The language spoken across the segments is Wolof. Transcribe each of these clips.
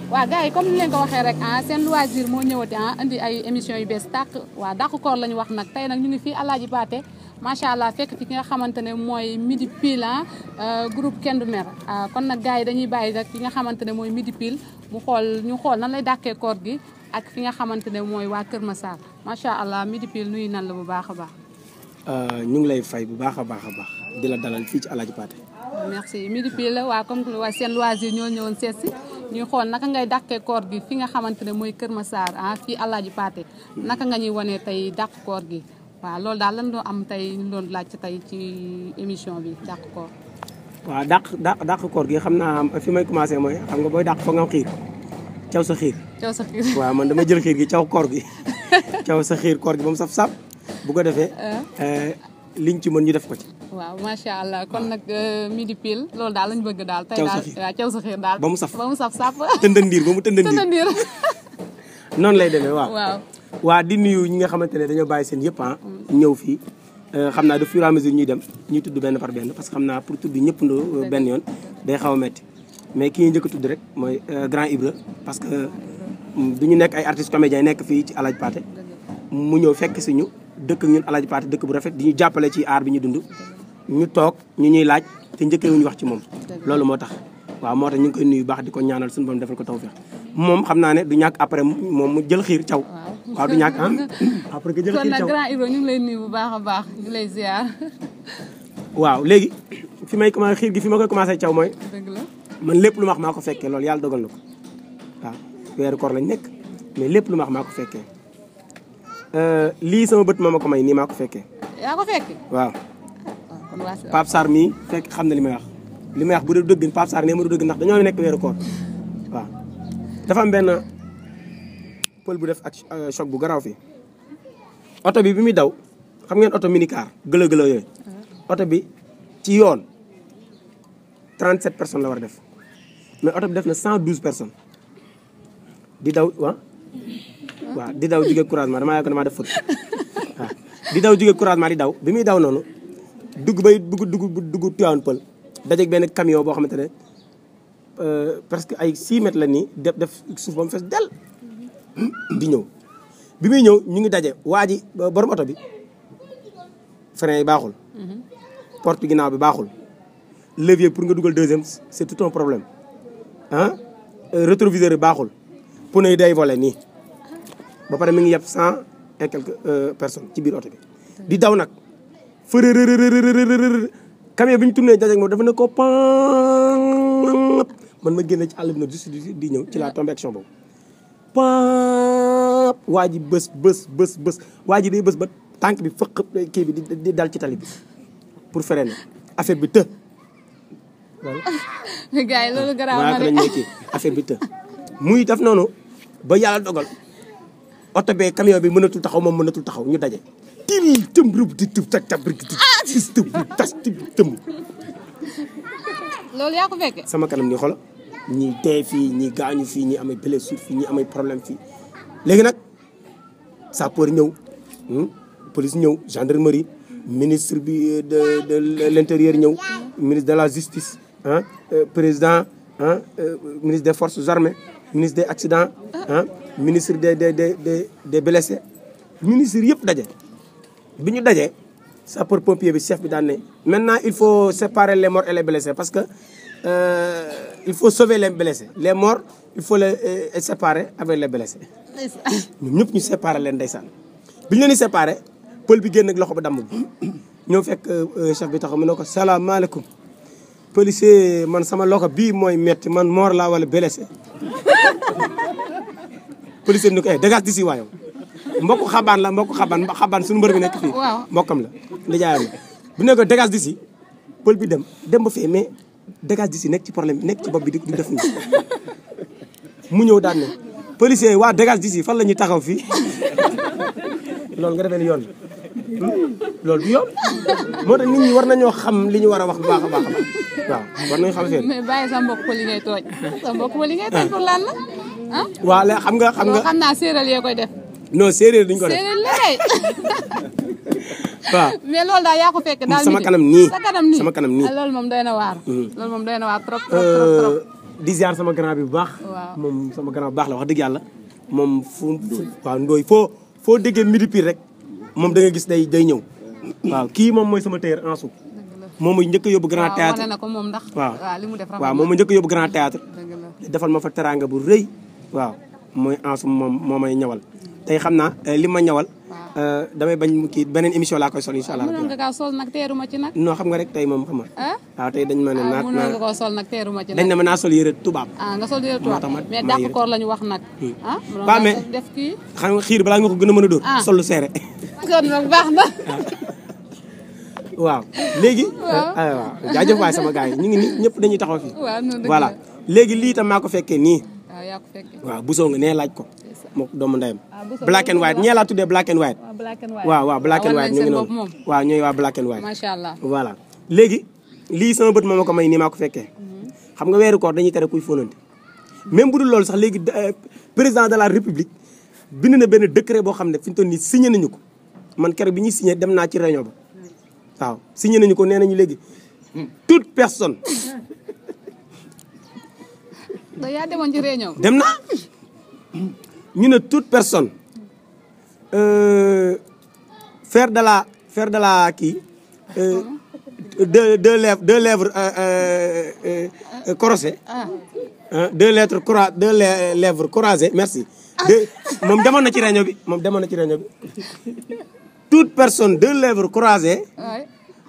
waaw gars yi comme ni leen ko waxee rek ah seen loisir moo ñëwati ah indi ay émission yu bees tàq waaw dàqu koor la ñu wax nag tey nag ñu ngi fii Alaaji Paate macha allah fekk fi ki nga xamante ne mooy midi pile ah groupe kenn du mer kon nag gars yi dañuy bàyyi rek fi nga xamante ne mooy midi pile mu xool ñu xool nan lay dàqee koor gi ak fi nga xamante ne mooy waa Kër Massar macha allah midi pile nuyu nan la bu baax a baax. ñu ngi lay fay bu baax a baax a baax di la dalal fii ci Alaaji Paate. merci midi pile waa comme que waa seen loisir ñoo ñëwoon seet si ñuy xool naka ngay dàqee koor gi fi nga xamante ne mooy Kër Massar ah fii Alaaji Paate naka nga ñuy wanee tey dàq koor gi waaw loolu daal lan doo am tey ñu doon laaj tey ci émission bi dàq koor. waaw dàq dàq dàq koor gi xam naa fi may commencé mooy xam nga booy dàq foog nga am xiir caw sa xiir. caw sa xiir waaw man dama jël xiir gi caw koor gi caw sa xiir koor gi ba mu saf saf bu ko defee. liñ ci mën ñu def ko ci. waaw macha allah kon nag midi pile loolu daal lañ bëgg daal. tey caw sa daal xiir waaw caw sa xiir daal. ba mu saf ba mu saf saf. tëndandiir ba mu tëndandiir tëndandiir. noonu lay demee waaw. waaw. waa di nuyu ñi nga xamante ne dañoo bàyyi seen yëpp ah. ñëw fii xam naa de fur et à mesure ñuy dem ñuy tudd benn par benn parce que xam naa pour tudd ñëpp ndoo benn yoon day xaw a metti mais ki ñuy njëkk a tudd rek mooy grand Ibra parce que du ñu nekk ay artistes comédiens nekk fii ci Alaaji Paate mu ñëw fekk si ñu dëkk ak ñun Alaaji Paate dëkk bu rafet di ñu jàppale ci aar bi ñu dund ñu toog ñu ñuy laaj te njëkkee wuñu wax ci moom loolu moo tax waaw moo tax ñu ngi koy nuyu baax di ko ñaanal suñu borom defal ko tawfeex moom xam naa ne du ñàkk après moom mu jël xiir caw waaw du ñàkk ah après que jël kon xiir nag caw grand Ibra ñu ngi lay nuyu bu baax a baax ñu lay ziar. waaw léegi fi may commencé xiir gi fi ma koy commencé caw mooy dëgg la. man lépp lu ma wax maa ko fekkee loolu yàlla dogal na ko waaw weeru koor lañ nekk mais lépp lu ma wax maa ko fekkee lii sama bët moo ma ko may nii maa ko fekkee yaa ko fekk. waaw waaw kon waa si Pape Sarr mii fekk xam na li may wax li may wax bu dee dëgg Pape Sarr nee ma du dëgg ndax dañoo nekk weeru koor waaw dafa am benn pël bu def ak choc bu garaaw fii oto bi bi muy daw xam ngeen oto minicar gëlë gëlë yooyu oto bi ci yoon 37 personnes la war a def mais oto bi def na 112 personnes di daw waaw waaw di daw jóge couragement damaa yàgg damaa def fët waaw di daw jóge couragement di daw bi muy daw noonu dugg bay dugg dugg dugg Tivaouane Pël dajeeg benn camion boo xamante ne presque ay 6 mètres la nii def def suuf ba mu fees del di ñëw bi muy ñëw ñu ngi daje waa ji borom oto bi frein yi baaxul porte ginnaaw bi baaxul levier pour nga dugal deuxième c'est tout un problème ah rétroviseur yi baaxul pneu yi day volé nii ba pare mi ngi yeb cent et quelques personnes ci biir oto bi di daw nag fërërërërërërër camion bi ñu tourné dajeeg moom dafa ne ko pan man ma génne ci àll bi nag juste di ñëw ci la tombé action boobu pan waa ji bës bës bës bës waa ji day bës ba tànk bi fëq kii bi di dal ci tali bi pour freiner affaire bi të gars yi loolu garaaw na waaw de. lañ nekkee affaire bi të muy def noonu ba yàlla dogal oto bee camion bi mënatul taxaw moom mënatul taxaw ñu daje til tëm rëb di tëb tak tab rëb di tis tëb tas tëb tëmb loolu yaa ko fekke. sama kanam ni xola ñi dee fii ñi gaañu fii ñi amay blessure fii ñi amay problème fii léegi nag sapeur ñëw hmm, police ñëw gendarmerie ministre bi de de l'intérieur ñëw ministre de la justice ah président ah ministre des forces armées ministre des accidents ah ministre des des des des des blessés ministre yëpp daje bi ñu dajee sapeur pompier bi chef bi daan ne maintenant il faut séparer les morts et les blessés parce que euh, il faut sauver les blessés les morts il faut les euh, séparer avec les blessés ñun ñëpp ñu séparer leen ndeysaan bi ñu leen di séparer pël bi génn ak loxo ba damm bi ñëw fekk chef bi taxaw mu ne ko salaamaaleykum policier man sama loxo bii mooy metti man mort laa wala blessé policier bi ni ko eh dégage d'ici waayow mbokk xabaan la mbokk xabaan xabaan suñu mbër bi nekk fii Waaw. mbokkam la nijaayam la bu ne ko dégage d'ici pël bi dem dem ba fee mais dégage d'ici nekk ci problème bi nekk ci bopp bi di di def nii mu ñëw daan ne policier yi waa dégage d'ici fan la ñuy taxaw fii loolu nga defee ni yoon la loolu du yoon moo tax nit ñi war nañoo xam li ñu war a wax bu baax a baax a baax waaw war nañu xam affaire mais bàyyi sa mbokk pël yi ngay tooj sa mbokk pël yi ngay tooj pour lan la ah. waaw léegi xam nga xam loolu nga xam naa séeréer yee koy def. non séeréer duñ ko def séeréer la kay. waaw mais loolu daal yaa ko fekk daal Sama midi. kanam nii. sa kanam nii Sama kanam nii. ah, loolu moom doy na waar. loolu moom doy na waar trop trop trop trop. di ziar sama grand bi bu baax. Waaw. moom sama grand bu baax la wax dëgg yàlla moom fu fu waaw ndooy foo foo déggee midi pire rek moom da nga gis day day ñëw waaw kii moom mooy sama tailleur Ansou moom mooy njëkk a yóbbu grand waaw théâtre wane na ko moom ndax. waaw waaw li mu def rafet waaw na. moom mooy njëkk a yóbbu grand théâtre dëgg la. defal ma fa teraanga bu rëy waaw mooy Ansou moom moo may ñawal tey xam naa eh, li ma ñawal eh, damay bañ mu kii beneen émission laa koy sol incha allah mënoon nga kaa sol nag teeru ma ci nag. non xam nga rek tey moom xam nga ah waaw tey dañ ma ne ah naa mënoon nga naa koo sol nag teeru ma ci dañ nag. ne ma naa sol yére tubaab ah nga sol yére moo tax tubaab ma- mais ma dàq yére. koor la ñu wax nag. ah mënoon Waaw, nga mais- def kii. xam nga xiir balaa nga ko gën a mën a dóor Ah. sol lu seere kon nag baax na. waaw léegi ah waaw jaajëf waay sama gars yi ñu ngi nii ñëpp dañuy taxaw fii waaw noonu dëgg voilà la. léegi lii tam maa ko fekkee nii waaw yaa ko fekkee. waaw busoo nga nee laaj ko moo doomu ndeyam Ah, Bousso black and loolu white la ñee laa tuddee black and white waaw black and white. waaw waaw black and wan white nañ ñu ngi seen noonu bopp moom. waaw ñooy waa black and white macha allah. voilà léegi lii sama bët moo ma ko may nii maa ko fekkee xam nga weeru koor dañuy tere kuy fóonante même bu dul loolu sax léegi euh, président de la république bind na benn décret boo xam ne fi ñu toll nii signé nañu ko man keroog bi ñuy signé dem naa ci réunion ba waaw signé nañu ko nee nañu léegi toute personne da yaa demoon ci réunion. dem naa ñu ne toute personne euh, faire de la faire de la kii euh, deux deux lèvres deux lèvres euh, euh, euh, croisées ah hein, deux lettres croi deux lè- lèvres croisées merci. deux moom demoon na ci réunion bi moom demoon na ci réunion bi toute personne deux lèvres croisées waay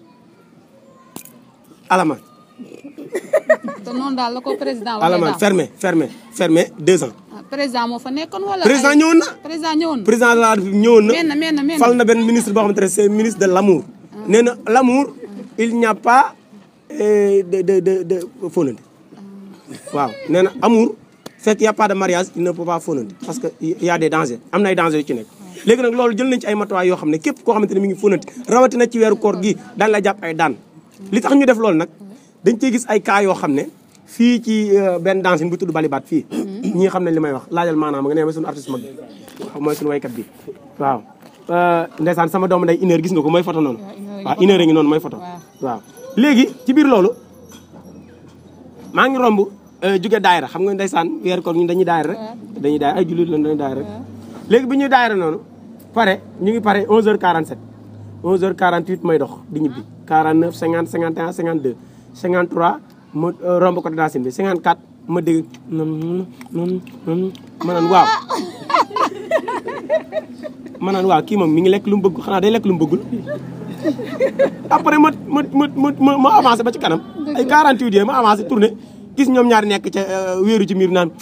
alamaan te noonu daal la ko président waxee alamaan daal. fermé fermé fermé deux ans. ah, président moo fa nekkoon wala. président ay- ñëwoon na. président ñëwoon na. président de la République ñëwoon na. men na men na men fal na benn ministre boo xamante ne c'est ministre de l'amour nee na l'amour il n'y a pas euh, de de de de fóonante waaw nee na amour fekk y a pas de mariage il ne peut pas fóonante parce que il y a des dangers am na ay dangers yu ci nekk léegi nag loolu jël nañ ci ay matuwaay yoo xam ne képp koo xamante ne mi ngi fóonante rawatina ci weeru koor gi daan la jàpp ay daan li tax ñu def loolu nag dañ cey gis ay cas yoo xam ne fii ci euh, benn dancing bu tudd balibaat fii ñi xam ne li may wax laajal maanaam nga nee ma suñu artiste mag bi waaw mooy suñu waykat bi waaw ndeysaan sama doomu nday une heure gis nga ko mooy photo noonu waaw une heure a ngi noonu mooy photo waaw léegi ci biir loolu maa ngi romb jóge daayira xam nga ndeysaan weer koor ñun dañuy daayira rek dañuy daayira ay jullit lañ dañuy daayira rek léegi bi ñuy daayira noonu pare ñu ngi pare 11h47 11h48 may dox di ñibbi 49 50 51 52 53 ma romb ko dancing bi 54 ma dégg non non non ma naan waaw ma naan waaw kii moom mi ngi lekk lu mu bëgg xanaa day lekk lu mu bëggul après ma ma ma ma ma avancé ba ci kanam ay 48 yooyu ma avancé tourné gis ñoom ñaar nekk ca wéeru ci miir naan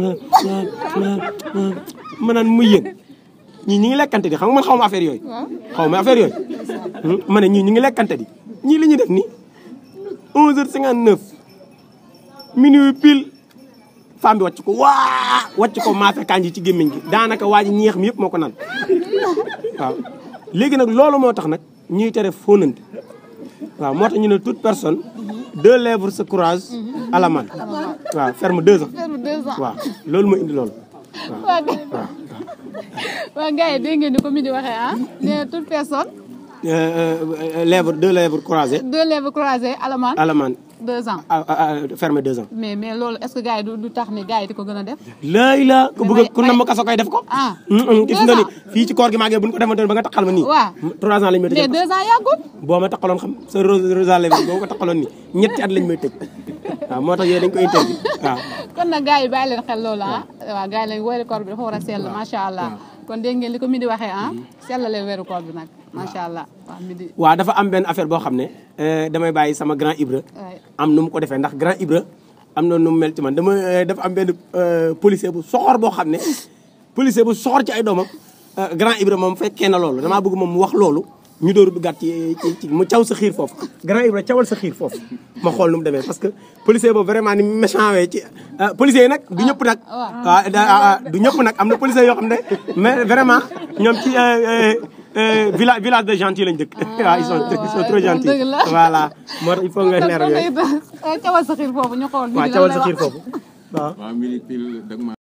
ma naan muy yéen ñii ñi ngi lekkante di xam nga man xaw ma affaire yooyu xaw ma affaire yooyu ma ne ñii ñi ngi lekkante di ñii li ñuy def nii 11h59 minuit pile femme bi wàcc ko waa wàcc ko maafe kanji ci gémmiñ gi daanaka waa ji ñeex mi yëpp moo ko naan waaw léegi nag loolu moo tax nag ñuy tere fóonante waaw moo tax ñu ne toute personne deux lèvres se croisent à la main waaw ferme deux ans ferme deux ans waaw loolu moo indi loolu waaw waaw waa gars yi dégg ngeen ni ko mi di waxee ah nee na toute personne lèvres deux lèvres croisées deux lèvres croisées alamaan à la main deux ans ah, ah, ah, ferme deux ans mais mais loolu est-ce que gars yi du du tax ni gars yi di ko gën a def laay la ku bëgg may- ku nam ma kaso koy def ko ah gis nga ni fii ci koor gi maagee bu ñu ko defantoon ba nga taxal ma nii waaw trois ans lañ may mais tëj deux ans yàggul boo ma taxaloon xam sa rosa lèvres boo ko taxaloon nii ñetti at lañ may tëj waaw moo tax yooyu dañ ko interdit waaw kon nag gars yi bàyyi leen xel loolu ah waaw gars yi lañ weeru koor bi dafa war a sell macha allah kon dégg ngeen li ko midi waxee ah sellale weeru koor bi nag macha allah waaw midi waaw dafa am benn affaire boo xam ne eh, damay bàyyi sama grand Ibra waay am nu mu ko defee ndax grand Ibra am na nu mu mel ci man dama eh, dafa am benn eh, policier bu soxor boo xam ne policier bu soxor ci ay doomam eh, grand Ibra moom fekkee na loolu damaa bëgg moom mu wax loolu ñu dooru duggaat ci ci ci mu caw sa xiir foofu grand Ibra cawal sa xiir foofu ma xool nu mu demee parce que policier boobu vraiment ni méchant wee ci eh, policier yi nag du ñëpp nag waaw da- ah, ah, du ñëpp nag am na policier yoo xam ne mais vraiment ñoom ci eh, eh, village village de gentil lañ dëkk waaw ils sont ils sont trop gentils dëgg la. voilà moo tax il faut nga leeral yooyu kon nag cawal sa xiir foofu ñu xool waaw midi lan cawal lay sa wax. xiir foofu waaw waaw midi pile dag ma